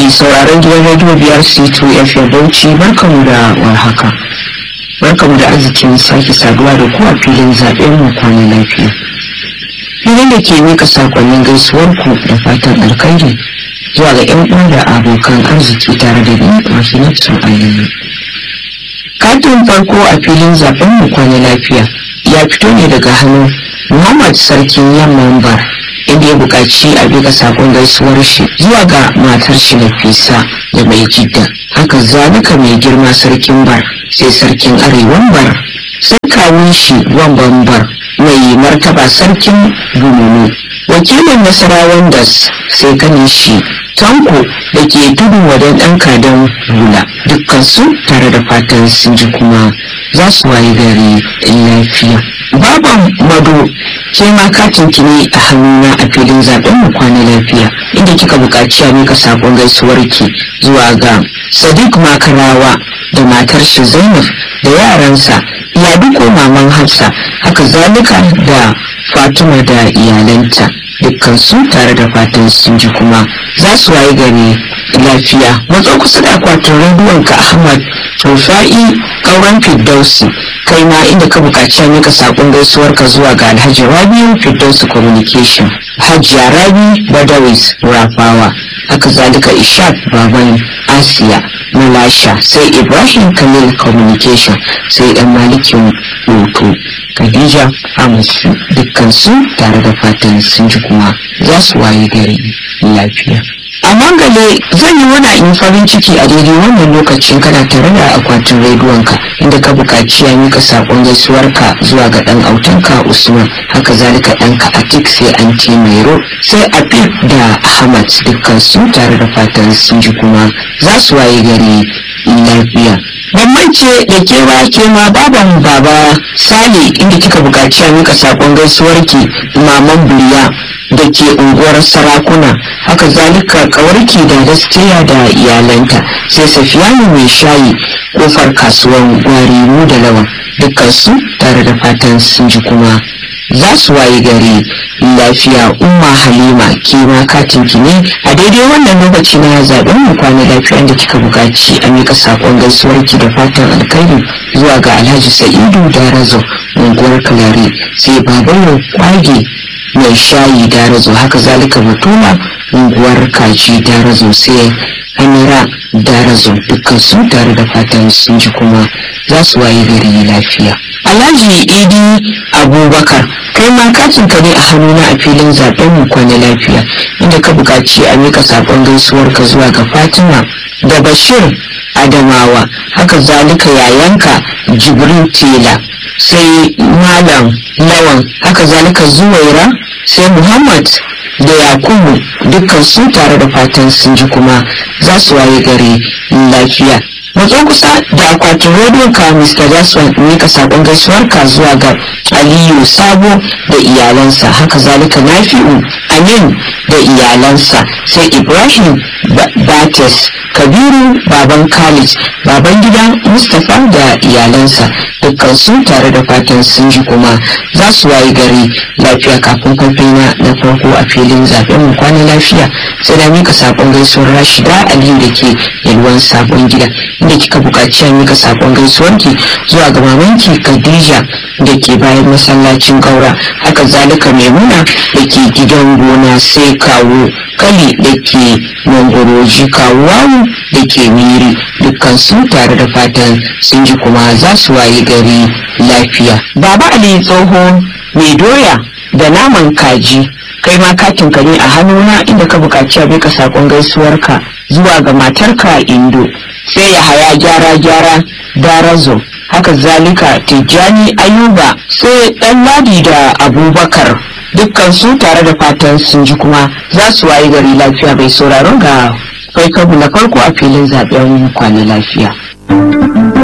mai sauraron gidan radio biyar c2 fm bauchi barkamu da warhaka barkamu da arzikin sake saduwa da ku a filin zaɓen mu kwana lafiya filin da ke mika sakonnin gaisuwar ku da fatan alkhairi zuwa ga yan uwa da abokan arziki tare da ni mahinatu aliyu katin farko a filin zaɓen mu kwana lafiya ya fito ne daga hannun muhammad sarkin yamman bar inda ya buƙaci a bika sakon gaisuwar shi zuwa ga matar shi Nafisa da mai jidda haka zalika mai girma sarkin bar sai sarkin arewan bar sai kawun shi wamban bar mai martaba sarkin bununu wakilin nasarawan das sai kanin shi tanko da ke tudu wadan ɗan kadan hula dukkansu tare da fatan sun ji kuma za su waye gari lafiya baban mado ke ma katin ki ne a hannuna a filin zaben mu kwana lafiya inda kika buƙaci a mika sakon gaisuwar ki zuwa ga sadiq makarawa da matar shi zainab da yaransa ya duko maman hafsa haka zalika da fatima da iyalanta dukkan su tare da fatan sun ji kuma za su waye gari lafiya matso kusa da akwatin rediyon ka ahmad rufa'i kauran firdausi kai ma inda ka buƙaci a mika saƙon gaisuwar ka zuwa ga alhaji rabiu firdausi communication hajiya rabi badawis rafawa haka zalika ishaq baban asiya malasha sai ibrahim khalil communication sai dan malikin hoto khadija amusu dukkan su tare da fatan sun ji kuma za su waye gari lafiya a mangale zan yi wani in farin ciki a daidai wannan lokacin kana tare da akwatin rediyonka inda ka buƙaci ya mika saƙon gaisuwarka zuwa ga ɗan autanka usman haka zalika ɗanka atik sai anti mairo sai afif da ahmad dukkan su tare da fatan sun ji kuma za su waye gari lafiya bambance da ke ba ke ma baban baba sale inda kika buƙaci a mika saƙon gaisuwarki maman buriya da ke unguwar sarakuna haka zalika kawarki da gaskiya da iyalanta sai safiyanu mai shayi kofar kasuwan gwarimu da lawan dukkansu tare da fatan sun ji kuma za su waye gari lafiya umma halima ke ma katinki ne a daidai wannan lokaci na zaben mu kwana lafiya da kika buƙaci a mika saƙon gaisuwarki da fatan alkhairi zuwa ga alhaji sa'idu da razo unguwar kalare sai babayo kwage mai shayi darazo haka zalika batuma unguwar kaji darazo sai amira darazo dukkan su tare da fatan sun ji kuma za su waye gari lafiya alhaji idi abubakar kai ma katin ka ne a hannuna a filin zaben mu kwana lafiya inda ka buƙaci a mika sakon gaisuwar ka zuwa ga fatima da bashir adamawa haka zalika yayanka jibril tela sai malam lawan haka zalika zuwaira sai muhammad da yakubu dukkan su tare da fatan sun ji kuma za su waye gari lafiya matso kusa da akwatin rediyon ka mr jaswan mika sakon gaisuwar ka zuwa ga aliyu sabo da iyalansa haka zalika nafi'u amin da iyalansa sai ibrahim bates kabiru baban khalid baban gida mustapha da iyalansa dukkan su tare da fatan sun ji kuma za su wayi gari lafiya kafin kwafina na farko a filin zaben mu kwana lafiya sai da mika sakon gaisuwar rashida aliyu da ke yalwan sabon gida inda kika buƙaci a mika sakon gaisuwarki zuwa ga mamanki khadija da ke bayan masallacin gaura haka zalika maimuna da ke gidan gona sai kawo kali da ke mangoroji kawuwawu da ke miri dukkan su tare da fatan sun ji kuma za su waye gari lafiya baba ali tsoho mai doya da naman kaji kai ma katin ka ne a hannuna inda ka buƙaci a bika saƙon gaisuwarka zuwa ga matarka indo sai ya haya gyara gyara darazo haka zalika tijjani ayuba sai ɗan ladi da abubakar dukkan su tare da fatan sun ji kuma za su wayi gari lafiya bai sauraron ga kai kabu na farko a filin zaben kwana lafiya